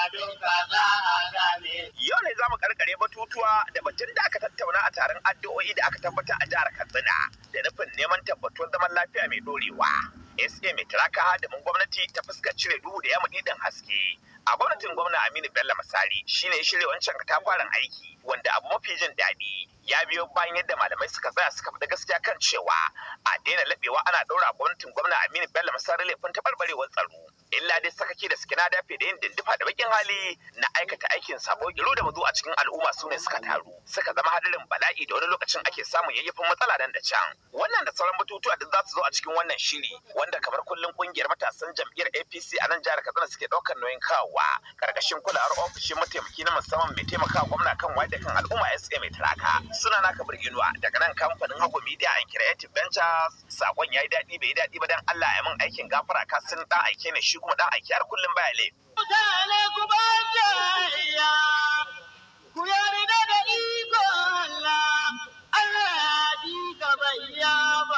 duka za a gane. Yau ne za mu karkare batutuwa da batun da aka tattauna a taron addu'o'i da aka tabbatar a jihar Katsina da nufin neman tabbatuwar zaman lafiya mai dorewa. SA mai tiraka hadimin gwamnati ta fuskar cire duhu da yamma ɗin haske. A gwamnatin gwamna Aminu Bello Masari shine ya shirya wancan katafaren aiki wanda abu mafi jin daɗi ya biyo bayan yadda malamai suka tsaya suka faɗi gaskiya kan cewa a daina laɓewa ana ɗaura gwamnatin gwamna Aminu Bello Masari laifin taɓarɓarewar tsaro. Illa dai sakaki da suke na dafe da yin dindifa da bakin hali na aikata aikin sabo giru da mazu a cikin al'umma su ne suka taru suka zama hadarin bala'i da wani lokacin ake samun yayyafin matsala nan da can. Wannan da sauran batutuwa duk za su zo a cikin wannan shiri wanda kamar kullum kungiyar matasan jam'iyyar APC a nan jihar Katsina suke ɗaukar nauyin kawowa karkashin kulawar ofishin mataimaki na musamman mai taimakawa gwamna kan wayar da kan al'umma SA mai taraka. Suna naka Inuwa daga nan kamfanin Hago Media and Creative Ventures sakon yayi daɗi bai yi daɗi ba dan Allah ya min aikin gafara ka sun dan aike ne shi kuma dan aiki har kullum baya laifi. Mutane ku ba jayayya, ku yarda da iko Allah, Allah ya ji ka bayya ba.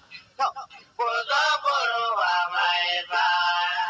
Ku zo ku ruwa mai baya,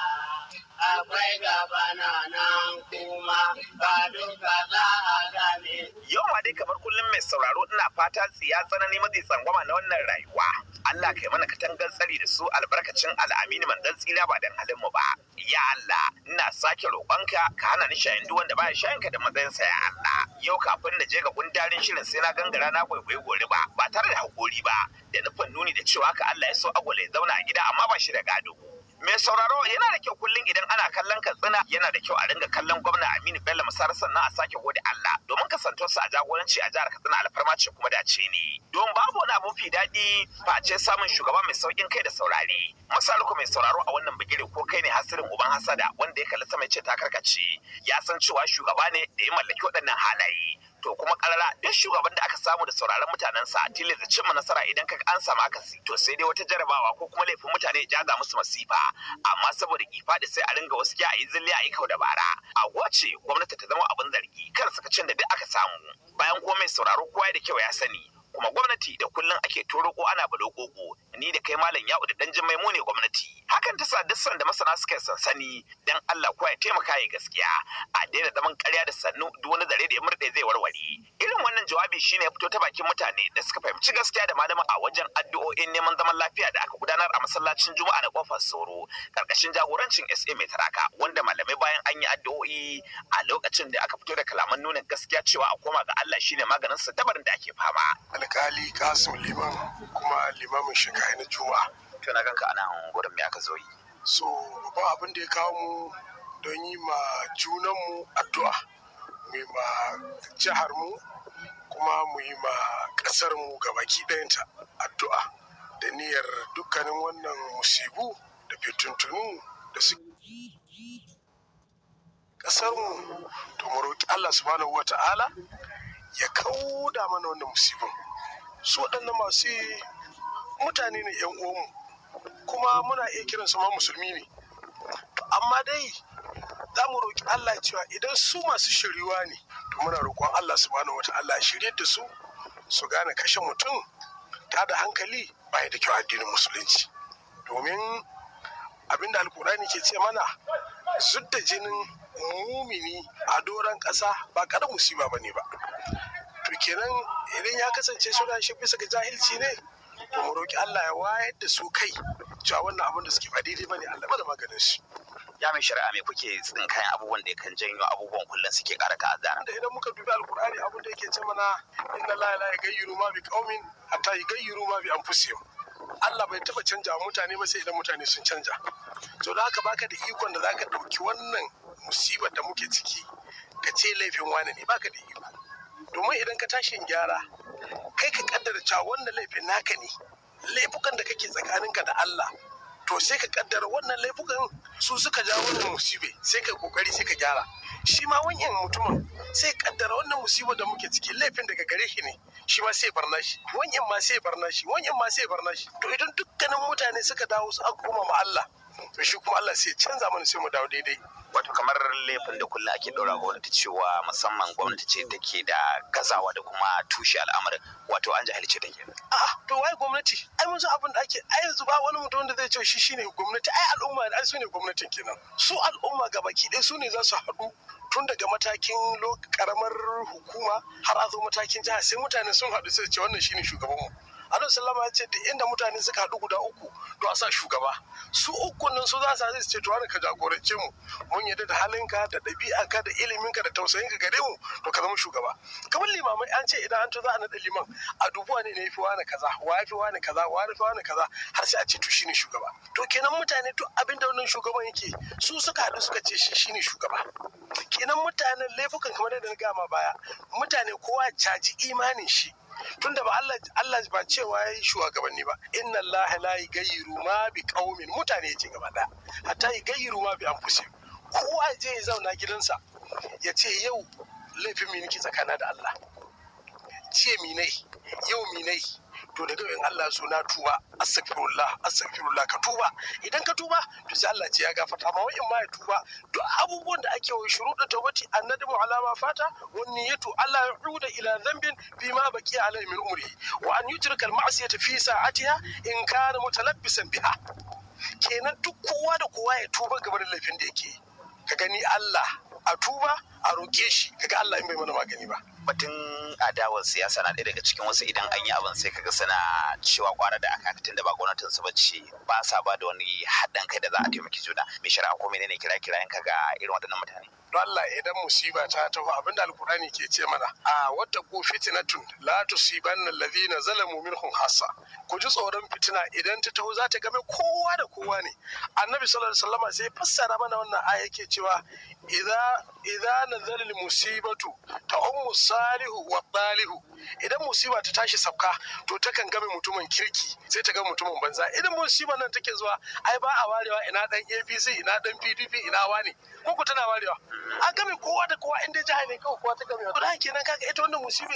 akwai gaba na nan kuma ba duka za a gane. Yau ma dai kamar kullum mai sauraro ina fata tsiya tsanani mazi tsangwama na wannan rayuwa. Allah kai mana katangar tsari da su albarkacin al'amini mandan tsira ba dan halin mu ba. Ya Allah, ina sake roƙonka ka hana ni shayin duk wanda baya shayin ka da matsayinsa ya Allah. Yau kafin na je ga gundarin shirin sai na gangara na kwaikwayi gori ba, ba tare da hakuri ba, da nufin nuni da cewa ka Allah ya so agwala ya zauna a gida amma ba shi da gado. Mai sauraro yana da kyau kullum idan ana kallon katsina yana da kyau a ringa kallon gwamna Aminu Bello Masar sannan a sake gode Allah domin kasantuwarsa a jagoranci a jihar Katsina alfarma ce kuma dace ne. Don babu wani abu fi daɗi face samun shugaba mai saukin kai da saurare. Masaruku mai sauraro a wannan bigire ko kai ne hasirin uban hasada wanda ya kalli sama ya ce ta karkace ya san cewa shugaba ne da ya mallaki waɗannan halaye. to kuma karara duk shugaban da aka samu da sauraron mutanensa a tilas da cimma nasara idan ka an samu akasi to sai dai wata jarabawa ko kuma laifin mutane ya jaza musu masifa amma saboda kifa da sai a ringa wasu a yi zilli a yi kau da bara a wace gwamnati ta zama abin zargi kar sakacin da duk aka samu bayan kuma mai sauraro kowa da kyau ya sani kuma gwamnati da kullum ake toroko ana balo gogo ni da kai malam ya'u da dan jimai mu ne gwamnati hakan ta sa duk sanda masana suka yi sansani dan Allah ko ya taimaka ya gaskiya a daina zaman ƙarya da sannu duk wani zare da ya murde zai warware irin wannan jawabi shine ya fito ta bakin mutane da suka fahimci gaskiya da malama a wajen addu'o'in neman zaman lafiya da aka gudanar a masallacin Juma'a na kofar Soro karkashin jagorancin SA mai taraka wanda malamai bayan an yi addu'o'i a lokacin da aka fito da kalaman nuna gaskiya cewa a koma ga Allah shine maganin sa dabarin da ake fama alkali kasim liman kuma limamin shiga na juma'a to na ganka anan gurin me aka zo yi so babban abin da ya kawo mu don yi ma junanmu addu'a mu yi ma jihar mu kuma mu yi ma ƙasar mu gabaki ɗayanta addu'a da niyyar dukkanin wannan musibu da fitintunu da su ƙasar mu to mu roƙi Allah subhanahu wa ta'ala ya kauda mana wannan musibin su waɗannan masu yi mutane ne yan uwanmu kuma muna iya kiransu ma musulmi ne amma dai za mu roƙi Allah cewa idan su masu shiriwa ne to muna roƙon Allah subhanahu wa ta'ala ya shirye da su su gane kashe mutum ta da hankali baya da kyau addinin musulunci domin abinda alkurani ke ce mana zudda jinin mumini a doron ƙasa ba ƙarar musiba ba ne ba to kenan idan ya kasance suna shi bisa ga jahilci ne to mu roƙi Allah ya wayar da su kai cewa wannan abin da suke ba daidai bane Allah bada maganin shi ya mai shari'a me kuke tsinkayen abubuwan da kan janyo abubuwan kullum suke ƙara ta'azzara da idan muka dubi alkur'ani abin da yake ce mana inna la la yaghayyiru ma bi qaumin hatta yaghayyiru ma bi anfusihim Allah bai taba canja mutane ba sai idan mutane sun canja to da haka baka da ikon da zaka dauki wannan musibar da muke ciki ka ce laifin wani ne baka da iko domin idan ka tashi gyara kai ka kaddara cewa wannan laifin naka ne laifukan da kake tsakaninka da Allah to sai ka kaddara wannan laifukan su suka jawo wannan musibe sai ka kokari sai ka gyara shi ma wanyan mutumin sai kaddara wannan musibar da muke ciki laifin daga gare shi ne shi ma sai barna shi wanyan ma sai barna shi wanyan ma sai barna shi to idan dukkanin mutane suka dawo su aka koma ma Allah to shi kuma Allah sai canza mana sai mu dawo daidai wato kamar laifin da kullum ake ɗora gwamnati cewa musamman gwamnati ce take da gazawa da kuma tushe al'amarin wato an jahilce ta ke a to wai gwamnati ai mun san abin da ake ai yanzu ba wani mutum wanda zai ce shi shine gwamnati ai al'umma ai su ne gwamnatin kenan su al'umma gabaki ɗaya su ne za su haɗu tun daga matakin karamar hukuma har a zo matakin jiha sai mutane sun haɗu sai ce wannan shine shugabanmu Annabi sallama ya ce duk inda mutane suka haɗu guda uku to a sa shugaba su uku nan su za su ce to wani ka jagorance mu mun yadda da halinka da ɗabi'anka da iliminka da tausayinka gare mu to ka zama shugaba kamar limamai an ce idan an to za a naɗa liman a dubuwa ne ne yafi wani kaza wa yafi wani kaza wa yafi wani kaza har sai a ce to shine shugaba to kenan mutane duk abin da wannan shugaban yake su suka haɗu suka ce shi shine shugaba kenan mutanen laifukan kamar yadda na gama baya mutane kowa caji imanin shi tunda ba Allah Allah ba cewa yayi shugabanni ba inna Allah la yughayyiru ma bi qaumin mutane yace gaba da hatta yughayyiru ma bi anfusihim kowa je ya zauna gidansa ya ce yau laifin mi nake tsakana da Allah ce mi nai yau mi nai to daga in Allah so na tuba astaghfirullah astaghfirullah ka tuba idan ka tuba to sai Allah ce ya gafarta ma wa'in ma ya tuba duk abubuwan da ake wa shuruɗu tawbati annadamu ala ma fata wa niyyatu Allah ya'uda ila dhanbin fi ma baqiya alayhi min umrihi wa an yutrika al ma'siyata fi sa'atiha in kana mutalabbisan biha kenan duk kowa da kowa ya tuba game da laifin da yake ka gani Allah a tuba a roƙe shi kaga Allah in bai mana magani ba batun adawar siyasa na ɗaya daga cikin wasu idan an yi abin sai kaga suna cewa kwara da aka tun da ba gwamnatin su bace ba sa ba da wani haɗin kai da za a taimaki juna mai shari'a ko menene kira kirayen ka ga irin waɗannan mutane don Allah idan musiba ta taho abinda alkurani ke ce mana a wata ko fitinatun la tusibanna alladhina zalamu minhum hassa ku ji tsoron fitina idan ta taho za ta game kowa da kowa ne annabi sallallahu alaihi wasallam sai fassara mana wannan aya yake cewa idza idza nazala musibatu ta ummu salihu wa dalihu idan musiba ta tashi sabka to takan game mutumin kirki sai ta ga mutumin banza idan musiba nan take zuwa ai ba a warewa ina dan APC ina dan PDP ina wani ko ku tana warewa an game kowa da kowa inda jihar ne kawai kowa ta game to da kenan kaga ita wannan musibe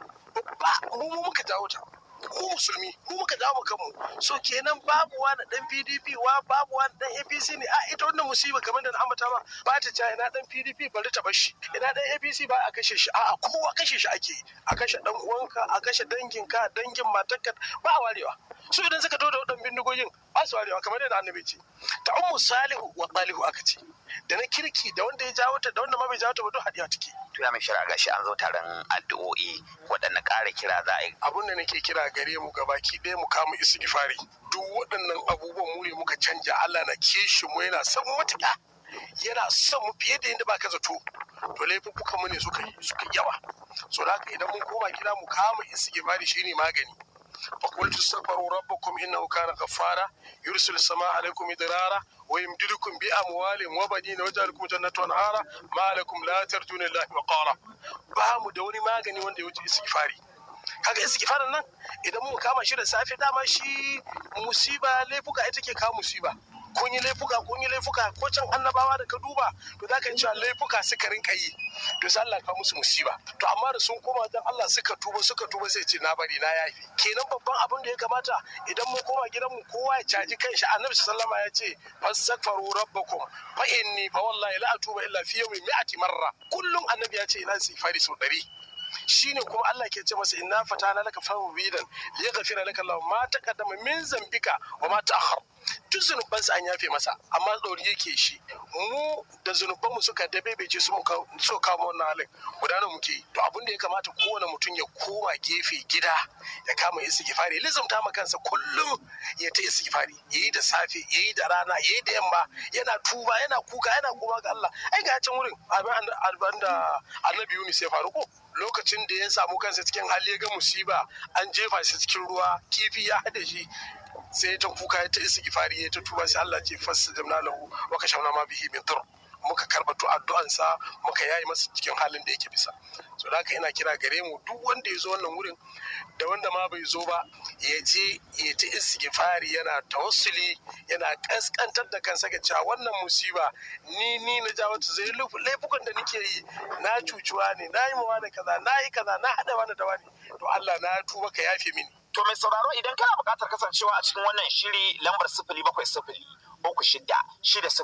ba mu mu muka jawo ta mu musulmi mu muka jawo kanmu so kenan babu wani dan PDP wa babu wani dan APC ne a ita wannan musiba kamar da na ambata ma ba ta ca ina dan PDP bari ta bar shi ina dan APC ba a kashe shi a'a kowa kashe shi ake a kashe dan uwanka a kashe danginka dangin matarka ba a warewa su idan suka to da wadan bindigogin ba su warewa kamar yadda annabi ce ta ummu salihu wa salihu aka ce da na kirki da wanda ya jawo ta da wanda ma bai jawo ta ba duk hadiya take to ya mai shari'a gashi an zo taron addu'o'i waɗanne ƙara kira za a yi abun da nake kira gare mu gabaki ɗaya mu kama istighfari duk waɗannan abubuwan mu ne muka canja Allah na kishi mu yana son matuƙa yana son mu fiye da yadda baka zato to laifuffukan mu ne suka yi suka yawa so da haka idan mun koma gida mu kama istighfari shine magani فقلت استغفروا ربكم انه كان غفارا يرسل السماء عليكم مدرارا ويمددكم باموال وبنين ويجعل لكم جنات وانهارا ما لكم لا ترجون الله وقارا bamu da wani magani wanda ya wuce istighfari kaga istighfarin nan idan mu kama shi da safe dama shi musiba laifuka ita ke kawo musiba kun yi laifuka kun yi laifuka ko can annabawa da ka duba to za ka cewa laifuka suka rinka yi to sai Allah ka musu musiba to amma da sun koma dan Allah suka tuba suka tuba sai ce na bari na yafi kenan babban abin da ya kamata idan mun koma gidan mu kowa ya caji kanshi annabi sallama ya ce fastaghfiru rabbakum fa inni fa wallahi la atuba illa fi yawmin mi'ati marra kullum annabi ya ce ina istighfari sau ɗari shine kuma Allah ke ce masa inna fatana laka fawbidan liyaghfira laka Allah ma taqaddama min zambika wa ma ta'akhkhar duk zunubansa an yafe masa amma tsori yake shi mu da zunubanmu suka dabebece su muka so kama wannan halin gudanar muke yi to abin da ya kamata kowane mutum ya koma gefe gida ya kama istighfari lizumta ma kansa kullum ya ta istighfari yayi da safe yayi da rana yayi da yamma yana tuba yana kuka yana koma ga Allah ai ga can wurin abin da Annabi Yunus ya faru ko lokacin da ya samu kansa cikin hali ya ga musiba an jefa shi cikin ruwa kifi ya hada shi sai ta kuka ya ta isa gifari ya ta tuba sai Allah ce fassa jamna lahu wa kashamna ma bihi min dur muka karbatu addu'ansa muka yayi masa cikin halin da yake bisa so da haka ina kira gare mu duk wanda ya zo wannan wurin da wanda ma bai zo ba ya je ya ta istighfari yana tawassuli yana kaskantar da kansa ga cewa wannan musiba ni ni na ja wata zai laifukan da nake yi na cucuwa ne na yi mawa da kaza na yi kaza na haɗa wani da wani to Allah na tuba ka yafe mini To mai sauraro idan kana buƙatar kasancewa a cikin wannan shiri lambar sifili bakwai sifili uku shida shida sifili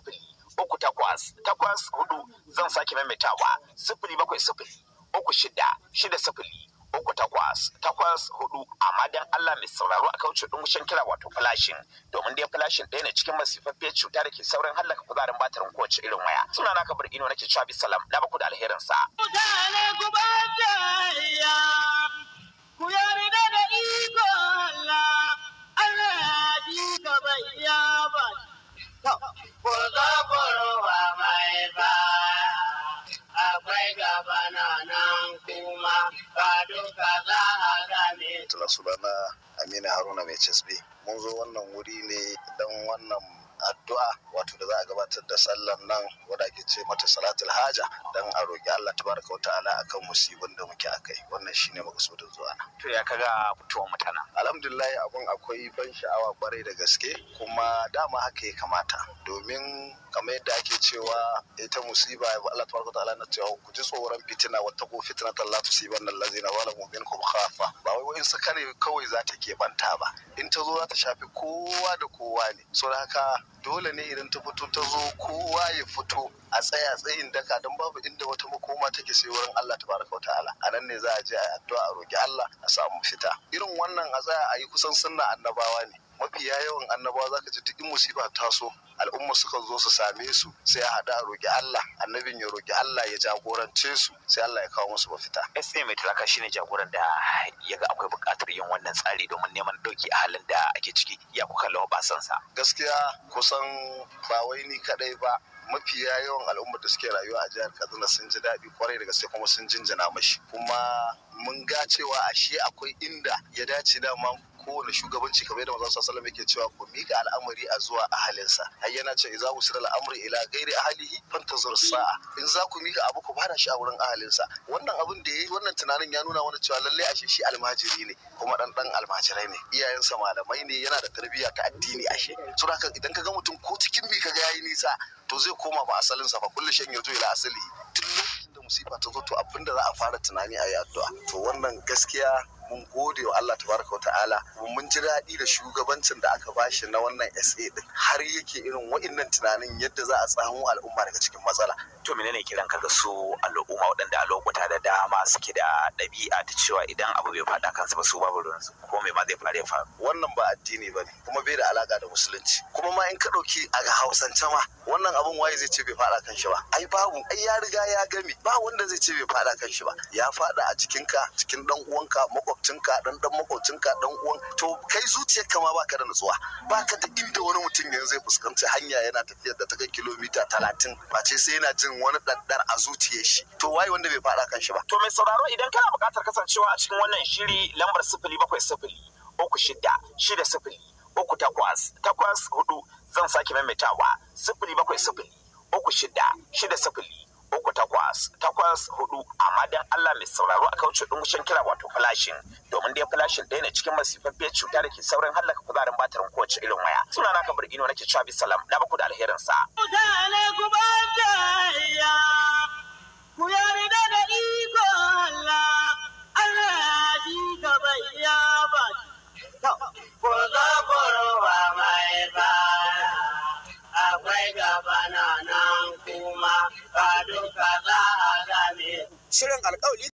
uku takwas takwas hudu zan sake maimaitawa sifili bakwai sifili uku shida shida sifili uku takwas takwas hudu amma dan Allah mai sauraro a kauce dungushen kira wato flashin domin dai flashin ɗaya ne cikin masifaffiyar cuta da ke saurin hallaka kuzarin batirin kowace irin waya suna naka bar ino nake cewa bisalam na baku da alherin sa mutane ku ba jayayya ku yarda da iko Allah Allah ya ji ka bayya ba ku zo ku ruwa mai ba akwai gaba na nan kuma ba duka za a game tula sunana amina haruna mai casbe mun zo wannan wuri ne don wannan addu'a wato da za a gabatar da sallan nan wadda ake ce mata salatul haja don a roƙi Allah tabaraka wa ta'ala akan musibin da muke akai wannan shine makasudin zuwa na to ya kaga fitowar mutanen alhamdulillah abun akwai ban sha'awa kwarai da gaske kuma dama haka ya kamata domin kamar yadda ake cewa ita musiba Allah tabaraka wa ta'ala na cewa ku ji tsoron fitina wata ko fitnatan la tusibanna allazina zalamu minkum khafa ba wai wa'in su kare kawai za ta keɓanta ba in ta zo za ta shafi kowa da kowa ne saboda haka dole ne idan ta fito ta zo kowa ya fito a tsaya tsayin daka don babu inda wata makoma take sai wurin Allah tabaraka wa ta'ala a nan ne za a je a yi addu'a a roki Allah a samu fita irin wannan a tsaya a yi kusan sunna annabawa ne mafiya yawan annabawa zaka ji duk in musiba ta so al'umma suka zo su same su sai a haɗa a roki Allah annabin ya roki Allah ya jagorance su sai Allah ya kawo musu mafita SA mai turaka shine jagoran da ya ga akwai buƙatar yin wannan tsari domin neman ɗauki a halin da ake ciki ya kuka lawa ba sa gaskiya kusan ba wai ni kadai ba mafiya yawan al'ummar da suke rayuwa a jihar katsina sun ji daɗi kwarai da gaske kuma sun jinjina mashi kuma mun ga cewa ashe akwai inda ya dace dama kowane shugabanci kamar yadda manzon sallallahu yake cewa ku mika al'amari a zuwa ahalinsa har yana ce idza usira al'amri ila ghairi ahlihi fantazur sa'a in za ku mika abu ku bada shi a wurin ahalinsa wannan abin da yayi wannan tunanin ya nuna wani cewa lalle ashe shi almajiri ne kuma dan dan almajirai ne iyayensa malamai ne yana da tarbiyya ta addini ashe so haka idan ka ga mutum ko cikin mi kaga yayi nisa to zai koma ba asalinsa fa kullu shan yarju ila asali tun lokacin da musiba ta zo to abinda za a fara tunani a yi addu'a to wannan gaskiya mun gode wa Allah tabaraka ta'ala mun ji daɗi da shugabancin da aka bashi na wannan SA din har yake irin wa'innan tunanin yadda za a tsamo al'umma daga cikin matsala to menene kiran ka ga su al'umma waɗanda a lokuta da dama suke da ɗabi'a ta cewa idan abu bai faɗa kansu ba su babu ruwansu ko me ma zai faru ya faru wannan ba addini ba ne kuma bai da alaka da musulunci kuma ma in ka ɗauki a ga hausance ma wannan abun waye zai ce bai faɗa kan shi ba ai babu ai ya riga ya gami ba wanda zai ce bai faɗa kan shi ba ya faɗa a jikinka cikin ɗan uwanka makwabcinka ɗan ɗan makwabcinka ɗan uwan to kai zuciyarka ma baka da nutsuwa baka da inda wani mutum yanzu zai fuskanci hanya yana tafiyar da ta kai kilomita talatin ba ce sai yana jin wani ɗanɗar a zuciyar shi to waye wanda bai faɗa kan shi ba to mai sauraro idan kana buƙatar kasancewa a cikin wannan shiri lambar sifili bakwai sifili uku shida shida sifili uku takwas takwas hudu zan sake maimaitawa sifili bakwai sifili uku shida shida sifili uku takwas takwas hudu amma dan Allah mai sauraro a kauce dungushen kira wato flashin domin dai flashin ɗaya ne cikin masifaffiyar cuta da ke saurin hallaka kuzarin batirin kowace irin waya suna naka birgino nake cewa bisalam na baku da alherin sa mutane ku ba jayayya ku yarda da iko Allah Allah ya ji ka bayya ba ku zo ku ruwa mai ba akwai gaba na nan kuma ba duka za a game shirin alƙawli